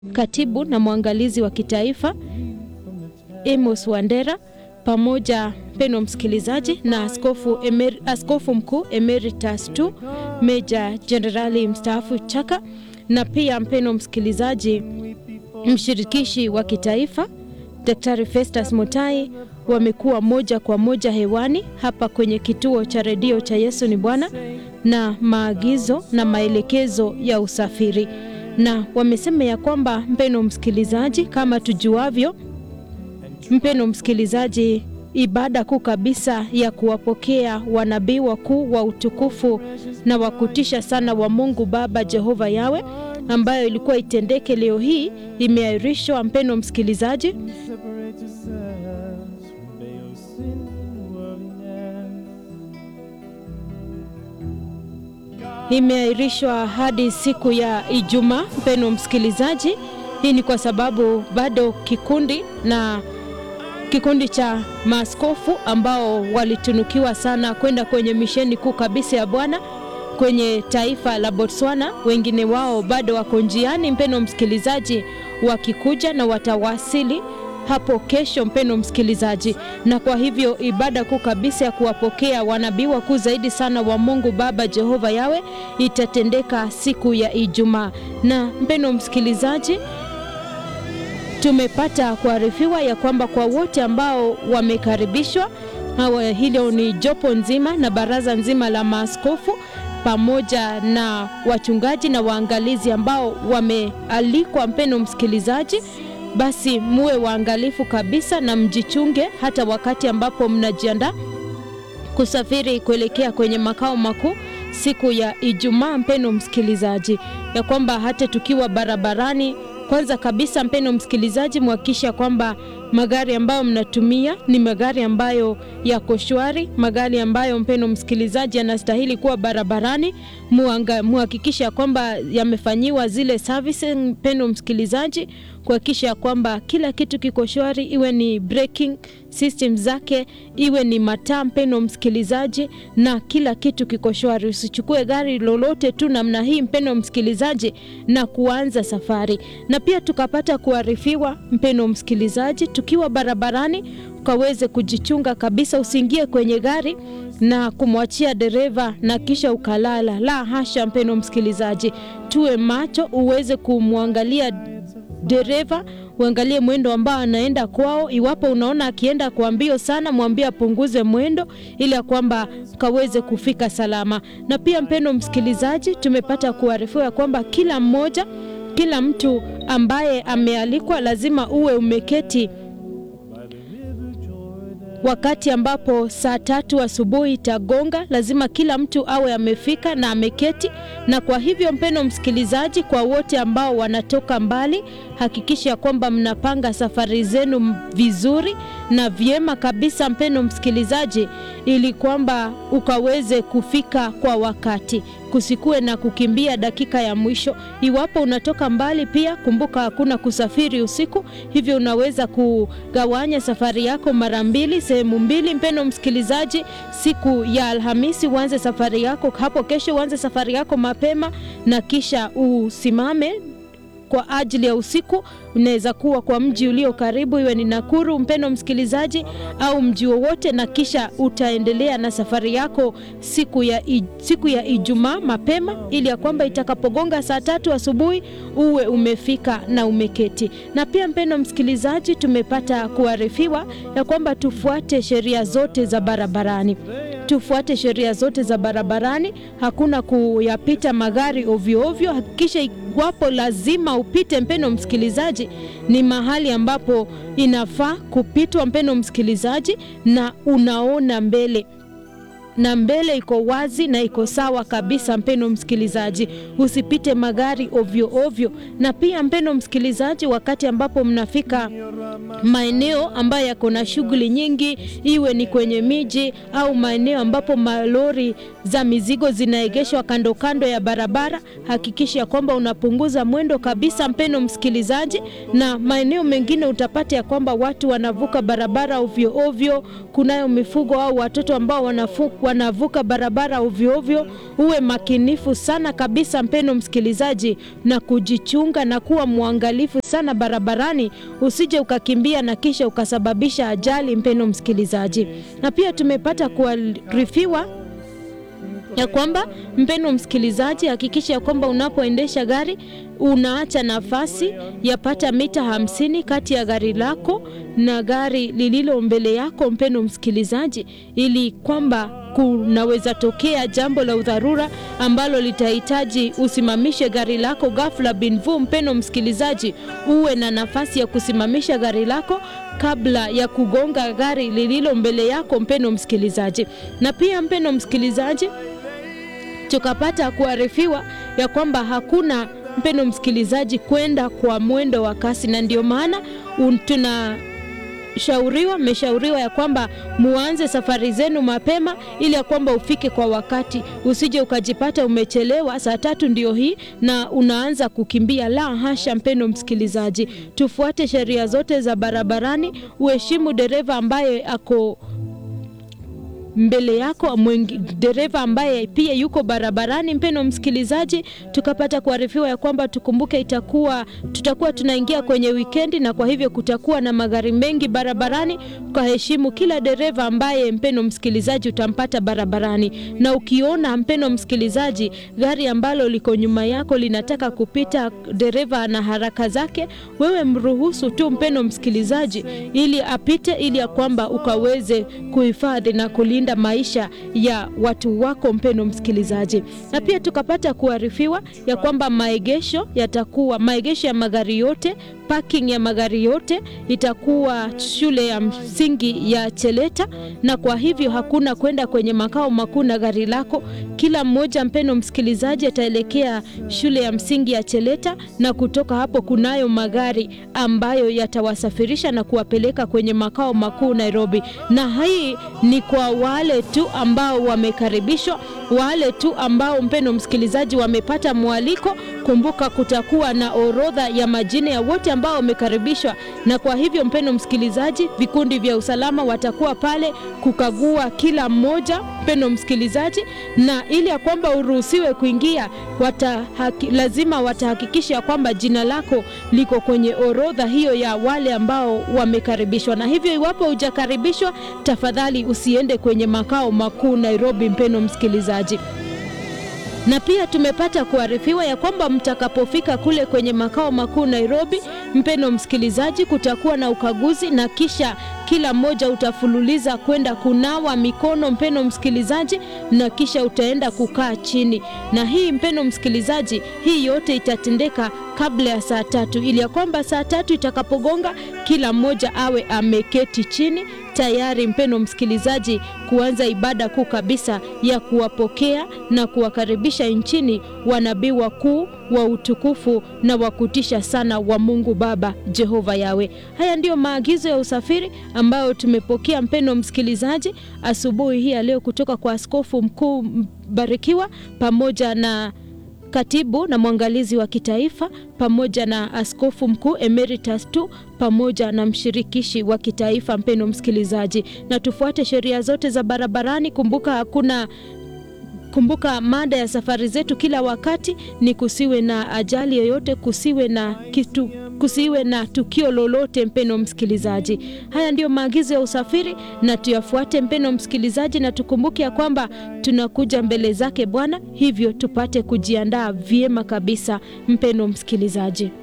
katibu na mwangalizi wa kitaifa Amos Wandera pamoja mpendwa msikilizaji na askofu, emer, askofu mkuu emeritus tu meja jenerali mstaafu Chaka na pia mpendwa msikilizaji mshirikishi wa kitaifa Daktari Festus Mutai wamekuwa moja kwa moja hewani hapa kwenye kituo cha redio cha Yesu ni Bwana na maagizo na maelekezo ya usafiri, na wamesema ya kwamba mpendwa msikilizaji, kama tujuavyo, mpendwa msikilizaji, ibada kuu kabisa ya kuwapokea wanabii wakuu wa utukufu na wa kutisha sana wa Mungu Baba Jehova Yawe ambayo ilikuwa itendeke leo hii imeahirishwa. Mpendwa msikilizaji, imeahirishwa hadi siku ya Ijumaa. Mpendwa msikilizaji, hii ni kwa sababu bado kikundi na kikundi cha maaskofu ambao walitunukiwa sana kwenda kwenye misheni kuu kabisa ya Bwana kwenye taifa la Botswana, wengine wao bado wako njiani, mpendwa msikilizaji, wakikuja na watawasili hapo kesho, mpendwa msikilizaji. Na kwa hivyo ibada kuu kabisa ya kuwapokea wanabii wakuu zaidi sana wa Mungu Baba Jehova Yawe itatendeka siku ya Ijumaa. Na mpendwa msikilizaji, tumepata kuarifiwa ya kwamba kwa wote ambao wamekaribishwa, hawa hilo ni jopo nzima na baraza nzima la maaskofu pamoja na wachungaji na waangalizi ambao wamealikwa. Mpendwa msikilizaji, basi muwe waangalifu kabisa na mjichunge, hata wakati ambapo mnajiandaa kusafiri kuelekea kwenye makao makuu siku ya Ijumaa. Mpendwa msikilizaji, ya kwamba hata tukiwa barabarani kwanza kabisa, mpendwa msikilizaji, mhakikisha kwamba magari ambayo mnatumia ni magari ambayo yako shwari, magari ambayo mpendwa msikilizaji yanastahili kuwa barabarani. Muhakikisha kwamba yamefanyiwa zile services, mpendwa msikilizaji, kuhakikisha kwamba kila kitu kiko shwari, iwe ni braking system zake, iwe ni mataa, mpendwa msikilizaji, na kila kitu kiko shwari. Usichukue gari lolote tu namna hii, mpendwa msikilizaji, na kuanza safari. Na pia tukapata kuarifiwa, mpendwa msikilizaji, tukiwa barabarani ukaweze kujichunga kabisa, usiingie kwenye gari na kumwachia dereva na kisha ukalala. La hasha, mpendwa msikilizaji, tuwe macho, uweze kumwangalia dereva uangalie mwendo ambao anaenda kwao. Iwapo unaona akienda kwa mbio sana, mwambie apunguze mwendo ili ya kwamba kaweze kufika salama. Na pia mpendwa msikilizaji, tumepata kuarifiwa kwamba kila mmoja, kila mtu ambaye amealikwa lazima uwe umeketi wakati ambapo saa tatu asubuhi itagonga, lazima kila mtu awe amefika na ameketi. Na kwa hivyo, mpendwa msikilizaji, kwa wote ambao wanatoka mbali, hakikisha kwamba mnapanga safari zenu vizuri na vyema kabisa, mpendwa msikilizaji, ili kwamba ukaweze kufika kwa wakati, kusikuwe na kukimbia dakika ya mwisho. Iwapo unatoka mbali, pia kumbuka hakuna kusafiri usiku, hivyo unaweza kugawanya safari yako mara mbili sehemu mbili. Mpendwa msikilizaji, siku ya Alhamisi uanze safari yako hapo kesho, uanze safari yako mapema na kisha usimame kwa ajili ya usiku. Unaweza kuwa kwa mji ulio karibu, iwe ni Nakuru, mpendwa msikilizaji, au mji wowote, na kisha utaendelea na safari yako siku ya, siku ya Ijumaa mapema, ili ya kwamba itakapogonga saa tatu asubuhi uwe umefika na umeketi. Na pia mpendwa msikilizaji, tumepata kuarifiwa ya kwamba tufuate sheria zote za barabarani tufuate sheria zote za barabarani. Hakuna kuyapita magari ovyo ovyo. Hakikisha iwapo lazima upite, mpendwa msikilizaji, ni mahali ambapo inafaa kupitwa, mpendwa msikilizaji, na unaona mbele na mbele iko wazi na iko sawa kabisa. Mpendwa msikilizaji, usipite magari ovyo ovyo. Na pia mpendwa msikilizaji, wakati ambapo mnafika maeneo ambayo yako na shughuli nyingi, iwe ni kwenye miji au maeneo ambapo malori za mizigo zinaegeshwa kando kando ya barabara, hakikisha kwamba unapunguza mwendo kabisa, mpendwa msikilizaji. Na maeneo mengine utapata ya kwamba watu wanavuka barabara ovyo ovyo, kunayo mifugo au watoto ambao wanavuka wanavuka barabara ovyo ovyo, uwe makinifu sana kabisa, mpeno msikilizaji, na kujichunga na kuwa mwangalifu sana barabarani, usije ukakimbia na kisha ukasababisha ajali, mpeno msikilizaji. Na pia tumepata kuarifiwa ya kwamba mpendo msikilizaji, hakikisha ya kwamba unapoendesha gari unaacha nafasi yapata mita hamsini kati ya gari lako na gari lililo mbele yako, mpendo msikilizaji, ili kwamba kunaweza tokea jambo la udharura ambalo litahitaji usimamishe gari lako ghafla binvu. Mpendo msikilizaji, uwe na nafasi ya kusimamisha gari lako kabla ya kugonga gari lililo mbele yako, mpendo msikilizaji. Na pia mpendo msikilizaji, tukapata kuarifiwa ya kwamba hakuna mpendo msikilizaji kwenda kwa mwendo wa kasi, na ndio maana tuna shauriwa mmeshauriwa ya kwamba muanze safari zenu mapema ili ya kwamba ufike kwa wakati, usije ukajipata umechelewa. Saa tatu ndio hii na unaanza kukimbia. La hasha, mpendo msikilizaji, tufuate sheria zote za barabarani, uheshimu dereva ambaye ako mbele yako mwengi, dereva ambaye pia yuko barabarani. Mpendo msikilizaji, tukapata kuarifiwa ya kwamba tukumbuke, itakuwa tutakuwa tunaingia kwenye wikendi, na kwa hivyo kutakuwa na magari mengi barabarani. Ukaheshimu kila dereva ambaye mpendo msikilizaji utampata barabarani, na ukiona mpendo msikilizaji gari ambalo liko nyuma yako linataka kupita, dereva na haraka zake, wewe mruhusu tu mpendo msikilizaji, ili apite, ili ya kwamba ukaweze kuhifadhi na kulinda maisha ya watu wako mpendo msikilizaji. Na pia tukapata kuarifiwa ya kwamba maegesho yatakuwa maegesho ya magari yote parking ya magari yote itakuwa shule ya msingi ya Cheleta, na kwa hivyo hakuna kwenda kwenye makao makuu na gari lako. Kila mmoja mpendo msikilizaji ataelekea shule ya msingi ya Cheleta, na kutoka hapo kunayo magari ambayo yatawasafirisha na kuwapeleka kwenye makao makuu Nairobi, na hii ni kwa wale tu ambao wamekaribishwa, wale tu ambao mpendo msikilizaji wamepata mwaliko. Kumbuka kutakuwa na orodha ya majina ya wote ambao wamekaribishwa, na kwa hivyo mpendo msikilizaji, vikundi vya usalama watakuwa pale kukagua kila mmoja mpendo msikilizaji, na ili ya kwamba uruhusiwe kuingia watahaki, lazima watahakikisha kwamba jina lako liko kwenye orodha hiyo ya wale ambao wamekaribishwa. Na hivyo iwapo hujakaribishwa, tafadhali usiende kwenye makao makuu Nairobi, mpendo msikilizaji na pia tumepata kuarifiwa ya kwamba mtakapofika kule kwenye makao makuu Nairobi, mpendo msikilizaji, kutakuwa na ukaguzi na kisha kila mmoja utafululiza kwenda kunawa mikono, mpendo msikilizaji, na kisha utaenda kukaa chini. Na hii mpendo msikilizaji, hii yote itatendeka kabla ya saa tatu, ili ya kwamba saa tatu itakapogonga kila mmoja awe ameketi chini tayari, mpendo msikilizaji, kuanza ibada kuu kabisa ya kuwapokea na kuwakaribisha nchini wanabii wakuu wa utukufu na wa kutisha sana wa Mungu Baba Jehova Yawe. Haya ndiyo maagizo ya usafiri ambayo tumepokea mpendo msikilizaji, asubuhi hii ya leo kutoka kwa Askofu Mkuu Mbarikiwa pamoja na katibu na mwangalizi wa kitaifa pamoja na askofu mkuu emeritus tu pamoja na mshirikishi wa kitaifa. Mpendo msikilizaji, na tufuate sheria zote za barabarani. Kumbuka hakuna Kumbuka mada ya safari zetu kila wakati ni kusiwe na ajali yoyote, kusiwe na kitu, kusiwe na tukio lolote. Mpendo msikilizaji, haya ndiyo maagizo ya usafiri na tuyafuate, mpendo msikilizaji, na tukumbuke ya kwamba tunakuja mbele zake Bwana, hivyo tupate kujiandaa vyema kabisa, mpendo msikilizaji.